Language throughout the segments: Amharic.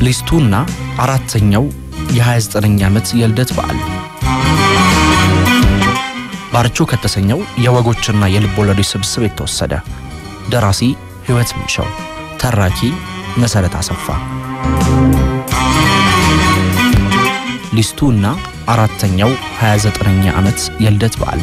ሊስቱና አራተኛው የ29ኛ ዓመት የልደት በዓል ባርቾ ከተሰኘው የወጎችና የልብ ወለዶች ስብስብ የተወሰደ። ደራሲ ሕይወት ምንሻው፣ ተራኪ መሰረት አሰፋ። ሊስቱ እና አራተኛው 29ኛ ዓመት የልደት በዓል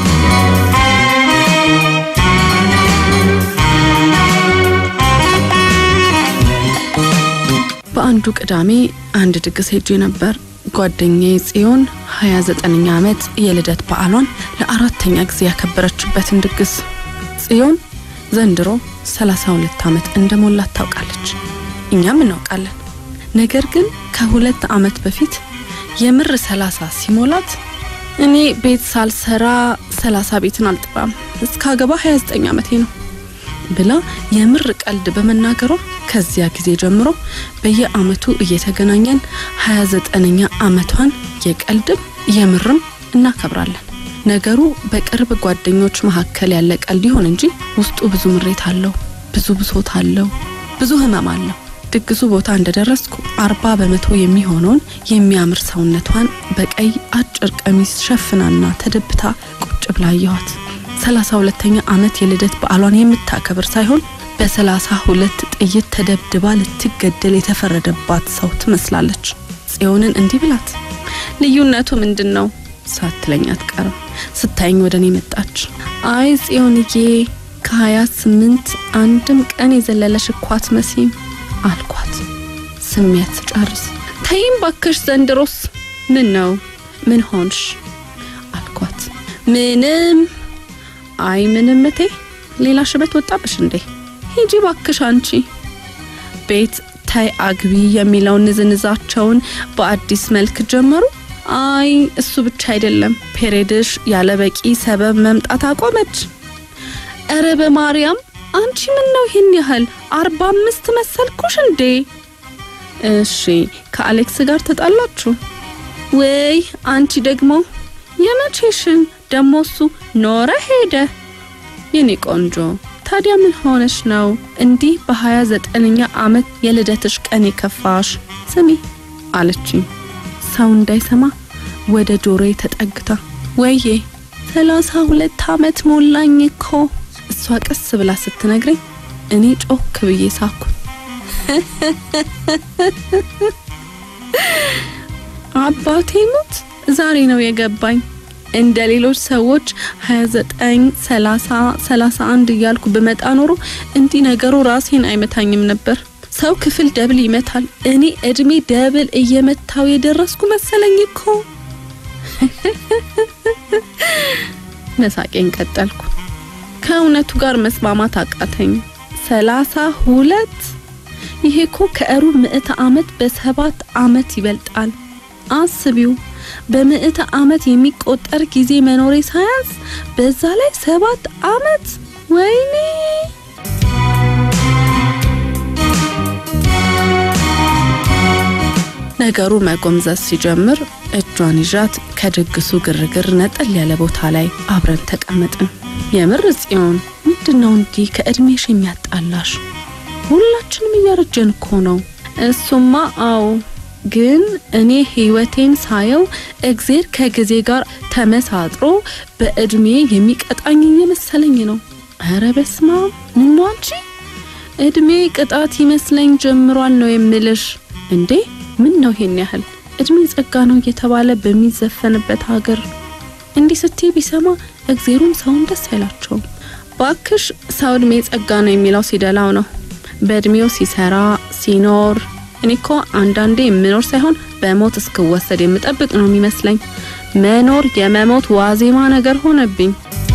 በአንዱ ቅዳሜ አንድ ድግስ ሄጄ ነበር። ጓደኛዬ ጽዮን 29ኛ ዓመት የልደት በዓሏን ለአራተኛ ጊዜ ያከበረችበትን ድግስ። ጽዮን ዘንድሮ 32 ዓመት እንደሞላት ታውቃለች። እኛም እናውቃለን። ነገር ግን ከሁለት ዓመት በፊት የምር 30 ሲሞላት እኔ ቤት ሳልሰራ 30 ቤትን አልጥራም እስካገባ 29 ዓመቴ ነው ብላ የምር ቀልድ በመናገሯ ከዚያ ጊዜ ጀምሮ በየአመቱ እየተገናኘን 29ኛ ዓመቷን የቀልድም የምርም እናከብራለን። ነገሩ በቅርብ ጓደኞች መካከል ያለ ቀልድ ይሆን እንጂ ውስጡ ብዙ ምሬት አለው፣ ብዙ ብሶት አለው፣ ብዙ ህመም አለው። ድግሱ ቦታ እንደደረስኩ አርባ በመቶ የሚሆነውን የሚያምር ሰውነቷን በቀይ አጭር ቀሚስ ሸፍናና ተደብታ ቁጭ ብላ አየኋት። ሰላሳ ሁለተኛ ዓመት የልደት በዓሏን የምታከብር ሳይሆን በሰላሳ ሁለት ጥይት ተደብድባ ልትገደል የተፈረደባት ሰው ትመስላለች። ጽዮንን እንዲህ ብላት ልዩነቱ ምንድን ነው ሳትለኝ አትቀርም። ስታየኝ ወደ እኔ መጣች። አይ ጽዮንዬ ከሀያ ስምንት አንድም ቀን የዘለለሽ እኮ አትመሲም አልኳት። ስሜት ስጨርስ ተይም ባከሽ ዘንድሮስ ምን ነው ምን ሆንሽ አልኳት። ምንም አይ ምንም እቴ ሌላ ሽበት ወጣብሽ እንዴ? ሂጂ ባክሽ አንቺ ቤት ታይ አግቢ የሚለውን ንዝንዛቸውን በአዲስ መልክ ጀመሩ። አይ እሱ ብቻ አይደለም፣ ፔሬድሽ ያለ በቂ ሰበብ መምጣት አቆመች። እረ በማርያም አንቺ ምን ነው ይህን ያህል አርባ አምስት መሰልኩሽ እንዴ? እሺ ከአሌክስ ጋር ተጣላችሁ ወይ? አንቺ ደግሞ የመቼሽን ደሞ እሱ ኖረ ሄደ። የኔ ቆንጆ ታዲያ ምን ሆነሽ ነው እንዲህ በሀያ ዘጠነኛ ዓመት የልደትሽ ቀን የከፋሽ? ስሚ አለችኝ ሰው እንዳይሰማ ወደ ጆሮዬ ተጠግታ። ወዬ ሰላሳ ሁለት ዓመት ሞላኝ እኮ እሷ ቀስ ብላ ስትነግረኝ እኔ ጮክ ብዬ ሳኩ። አባቴ ሙት ዛሬ ነው የገባኝ። እንደ ሌሎች ሰዎች 29 30 31 እያልኩ ብመጣ ኖሮ እንዲህ ነገሩ ራሴን አይመታኝም ነበር። ሰው ክፍል ደብል ይመታል። እኔ እድሜ ደብል እየመታው የደረስኩ መሰለኝ እኮ። መሳቄን ቀጠልኩ። ከእውነቱ ጋር መስማማት አቃተኝ። ሰላሳ ሁለት ይሄ እኮ ከሩብ ምዕተ ዓመት በሰባት ዓመት ይበልጣል። አስቢው በምዕተ ዓመት የሚቆጠር ጊዜ መኖሬ ሳያንስ በዛ ላይ ሰባት ዓመት ወይኔ! ነገሩ መጎምዘዝ ሲጀምር እጇን ይዣት ከድግሱ ግርግር ነጠል ያለ ቦታ ላይ አብረን ተቀመጥን። የምር ጽዮን፣ ምንድነው እንዲህ ከእድሜሽ የሚያጣላሽ? ሁላችንም እያረጀን እኮ ነው። እሱማ አዎ ግን እኔ ህይወቴን ሳየው እግዜር ከጊዜ ጋር ተመሳጥሮ በእድሜ የሚቀጣኝ እየመሰለኝ ነው። ኧረ በስመ አብ ምን ነው አንቺ እድሜ ቅጣት ይመስለኝ ጀምሯል ነው የምልሽ። እንዴ ምን ነው ይሄን ያህል እድሜ ጸጋ ነው እየተባለ በሚዘፈንበት ሀገር እንዲህ ስትይ ቢሰማ እግዜሩም ሰውም ደስ አይላቸውም። ባክሽ ሰው እድሜ ጸጋ ነው የሚለው ሲደላው ነው በእድሜው ሲሰራ ሲኖር እኔ እኮ አንዳንዴ የምኖር ሳይሆን በሞት እስክወሰድ የምጠብቅ ነው የሚመስለኝ። መኖር የመሞት ዋዜማ ነገር ሆነብኝ።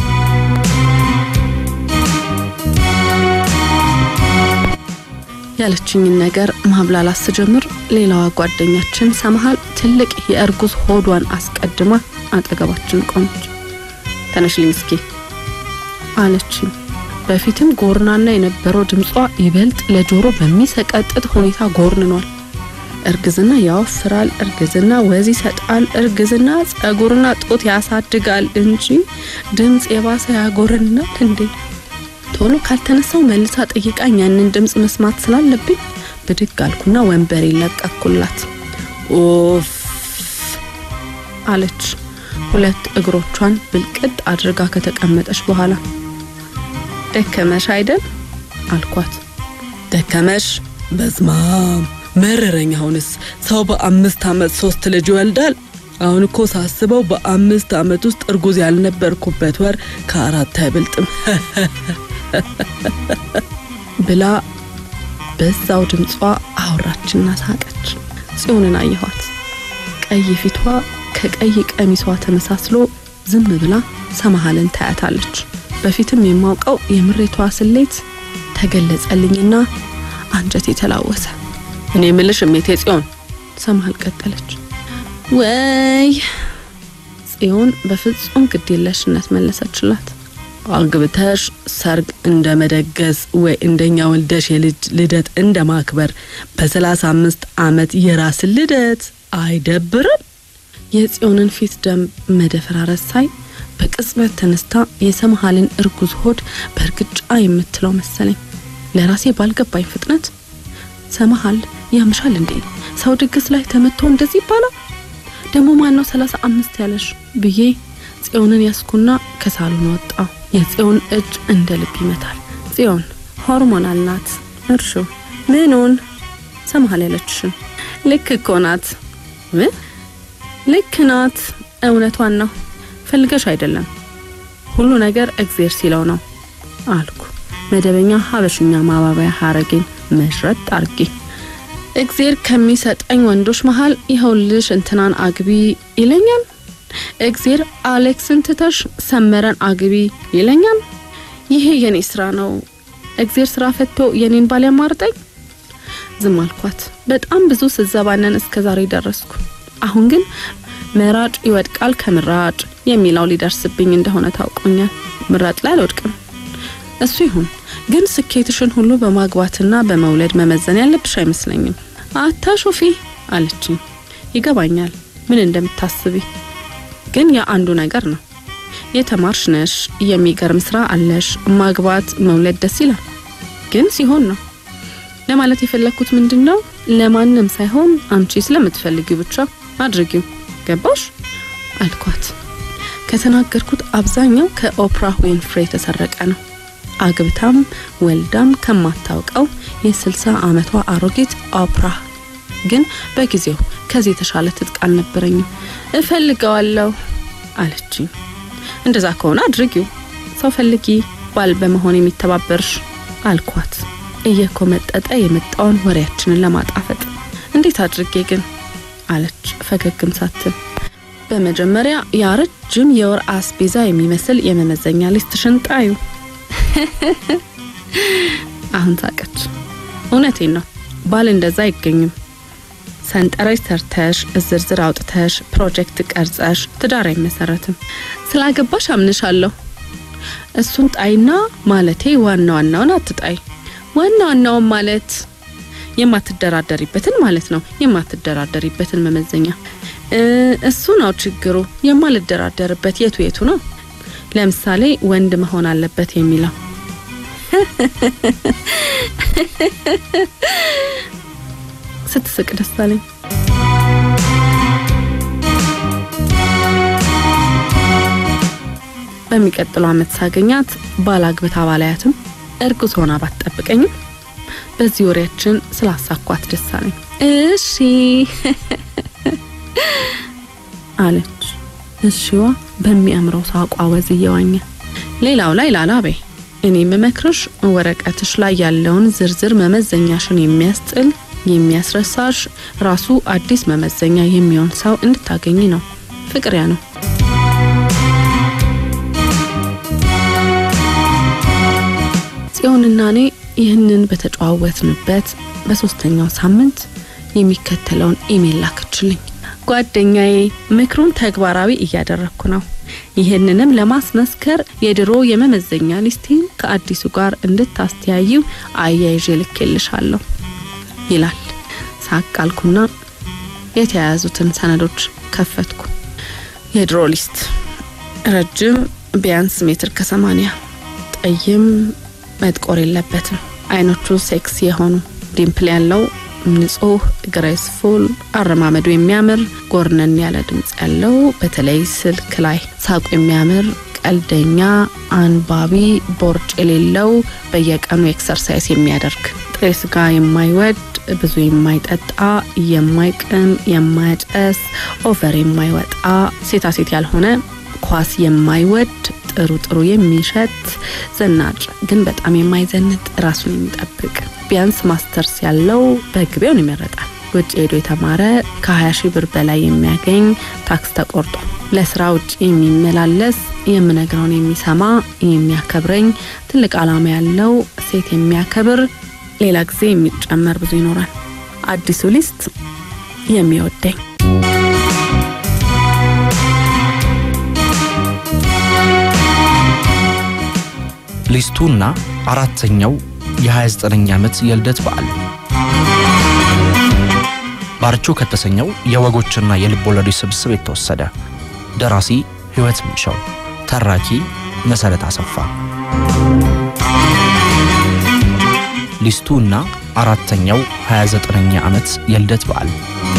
ያለችኝን ነገር ማብላላት ስጀምር ሌላዋ ጓደኛችን ሰመሃል ትልቅ የእርጉዝ ሆዷን አስቀድማ አጠገባችን ቆመች። ተነሽልኝ እስኪ አለችኝ። በፊትም ጎርናና የነበረው ድምጿ ይበልጥ ለጆሮ በሚሰቀጥጥ ሁኔታ ጎርንኗል። እርግዝና ያወፍራል፣ እርግዝና ወዝ ይሰጣል፣ እርግዝና ጸጉርና ጡት ያሳድጋል እንጂ ድምፅ የባሰ ያጎረናል እንዴ? ቶሎ ካልተነሳው መልሳ ጠይቃኝ ያንን ድምፅ መስማት ስላለብኝ ብድግ አልኩና ወንበሬን ለቀኩላት። ኦፍ አለች ሁለት እግሮቿን ብልቅጥ አድርጋ ከተቀመጠች በኋላ። ደከመሽ አይደል አልኳት። ደከመሽ? በስማም መረረኝ። አሁንስ ሰው በአምስት ዓመት ሶስት ልጅ ይወልዳል። አሁን እኮ ሳስበው በአምስት ዓመት ውስጥ እርጉዝ ያልነበርኩበት ወር ከአራት አይበልጥም ብላ በዛው ድምጿ አወራችና ሳቀች። ጽዮንን አየኋት። ቀይ ፊቷ ከቀይ ቀሚሷ ተመሳስሎ ዝም ብላ ሰማሃልን ታያታለች። በፊትም የማውቀው የምሬቷ ስሌት ተገለጸልኝና አንጀቴ ተላወሰ። እኔ ምልሽ እሜቴ ጽዮን ሰማሃል ቀጠለች። ወይ ጽዮን በፍጹም ግዴለሽነት መለሰችላት። አግብተሽ ሰርግ እንደ መደገስ ወይ እንደኛ ወልደሽ የልጅ ልደት እንደ ማክበር በሰላሳ አምስት ዓመት የራስን ልደት አይደብርም? የጽዮንን ፊት ደም መደፈራረስ ሳይ በቅጽበት ተነስታ የሰምሃልን እርጉዝ ሆድ በእርግጫ የምትለው መሰለኝ። ለራሴ ባልገባኝ ፍጥነት ሰምሃል ያምሻል እንዴ? ሰው ድግስ ላይ ተመቶ እንደዚህ ይባላል? ደግሞ ማን ነው ሰላሳ አምስት ያለሽ ብዬ ጽዮንን ያስኩና ከሳሎን ወጣው። የጽዮን እጅ እንደ ልብ ይመታል። ጽዮን ሆርሞናል ናት። እርሹ ምኑን ሰምሃል ያለችሽን ልክ እኮ ናት። ምን ልክ ናት። እውነቷን ነው። ፈልገሽ አይደለም። ሁሉ ነገር እግዜር ሲለው ነው አልኩ። መደበኛ ሀበሽኛ ማባቢያ ሀረጌን መሽረጥ አርጌ እግዜር ከሚሰጠኝ ወንዶች መሀል ይኸውልሽ እንትናን አግቢ ይለኛል። እግዜር አሌክስን ትተሽ ሰመረን አግቢ ይለኛል። ይሄ የኔ ስራ ነው። እግዜር ስራ ፈቶ የኔን ባል ያማርጠኝ። ዝም አልኳት። በጣም ብዙ ስዘባነን እስከ ዛሬ ደረስኩ። አሁን ግን መራጭ ይወድቃል ከምራጭ የሚለው ሊደርስብኝ እንደሆነ ታውቆኛል። ምራጭ ላይ አልወድቅም። እሱ ይሁን ግን ስኬትሽን ሁሉ በማግባትና በመውለድ መመዘን ያለብሽ አይመስለኝም። አታሾፊ አለችኝ። ይገባኛል ምን እንደምታስቢ፣ ግን ያ አንዱ ነገር ነው። የተማርሽ ነሽ፣ የሚገርም ስራ አለሽ፣ ማግባት መውለድ ደስ ይላል። ግን ሲሆን ነው ለማለት የፈለግኩት ምንድን ነው፣ ለማንም ሳይሆን አንቺ ስለምትፈልጊው ብቻ አድርጊው። ገባሽ አልኳት። ከተናገርኩት አብዛኛው ከኦፕራ ዊንፍሬ የተሰረቀ ነው። አግብታም ወልዳም ከማታውቀው የስልሳ ዓመቷ አሮጊት ኦፕራ ግን በጊዜው ከዚህ የተሻለ ትጥቅ አልነበረኝም። እፈልገዋለሁ አለችኝ። እንደዛ ከሆነ አድርጊው፣ ሰው ፈልጊ፣ ባል በመሆን የሚተባበርሽ አልኳት፣ እየኮመጠጠ የመጣውን ወሬያችንን ለማጣፈጥ። እንዴት አድርጌ ግን አለች ፈገግም ሳትል። በመጀመሪያ ያ ረጅም የወር አስቤዛ የሚመስል የመመዘኛ ሊስትሽን ጣዩ። አሁን ሳቀች። እውነቴን ነው፣ ባል እንደዛ አይገኝም። ሰንጠረዥ ሰርተሽ ዝርዝር አውጥተሽ ፕሮጀክት ቀርጸሽ ትዳር አይመሰረትም። ስላገባሽ አምንሻለሁ። እሱን ጣይና ማለቴ ዋና ዋናውን አትጣይ። ዋና ዋናውን ማለት የማትደራደሪበትን ማለት ነው። የማትደራደሪበትን መመዘኛ እሱ ነው ችግሩ። የማልደራደርበት የቱ የቱ ነው? ለምሳሌ ወንድ መሆን አለበት የሚለው ስትስቅ ደስ አለኝ። በሚቀጥለው ዓመት ሳገኛት ባላግብታ ባላያትም እርጉዝ ሆና ባትጠብቀኝም በዚህ ወሬያችን ስላሳኳት ደስ አለኝ። እሺ አለች። እሺዋ በሚያምረው ሳቋ ወዝ እየዋኘ ሌላው ላይ ላላ በይ። እኔ የምመክርሽ ወረቀትሽ ላይ ያለውን ዝርዝር መመዘኛሽን የሚያስጥል የሚያስረሳሽ ራሱ አዲስ መመዘኛ የሚሆን ሰው እንድታገኝ ነው። ፍቅር ያ ነው። ጽዮንና እኔ ይህንን በተጨዋወትንበት በሶስተኛው ሳምንት የሚከተለውን ኢሜል ላከችልኝ። ጓደኛዬ ምክሩን ተግባራዊ እያደረግኩ ነው። ይህንንም ለማስመስከር የድሮ የመመዘኛ ሊስቴን ከአዲሱ ጋር እንድታስተያዩ አያይዤ ልኬልሻለሁ ይላል። ሳቅ አልኩና የተያያዙትን ሰነዶች ከፈትኩ። የድሮ ሊስት ረጅም ቢያንስ ሜትር ከሰማኒያ ጠይም መጥቆር የለበትም። አይኖቹ ሴክስ የሆኑ ዲምፕል ያለው ንጹህ፣ ግሬስፉል፣ አረማመዱ የሚያምር ጎርነን ያለ ድምፅ ያለው በተለይ ስልክ ላይ ሳቁ የሚያምር ቀልደኛ፣ አንባቢ፣ ቦርጭ የሌለው በየቀኑ ኤክሰርሳይዝ የሚያደርግ ጥሬ ስጋ የማይወድ ብዙ የማይጠጣ የማይቅም የማያጨስ ኦቨር የማይወጣ ሴታ ሴት ያልሆነ ኳስ የማይወድ ጥሩ ጥሩ የሚሸት ዘናጭ ግን በጣም የማይዘንጥ ራሱን የሚጠብቅ ቢያንስ ማስተርስ ያለው በሕግ ቢሆን ይመረጣል። ውጭ ሄዶ የተማረ ከ20 ሺህ ብር በላይ የሚያገኝ ታክስ ተቆርጦ ለስራ ውጭ የሚመላለስ የምነግረውን የሚሰማ የሚያከብረኝ ትልቅ ዓላማ ያለው ሴት የሚያከብር ሌላ ጊዜ የሚጨመር ብዙ ይኖራል። አዲሱ ሊስት የሚወደኝ ሊስቱና አራተኛው የ29ኛ ዓመት የልደት በዓል ባርቾ ከተሰኘው የወጎችና የልብ ወለዶች ስብስብ የተወሰደ። ደራሲ ሕይወት ምንሻው፣ ተራኪ መሰረት አሰፋ። ሊስቱ እና አራተኛው 29ኛ ዓመት የልደት በዓል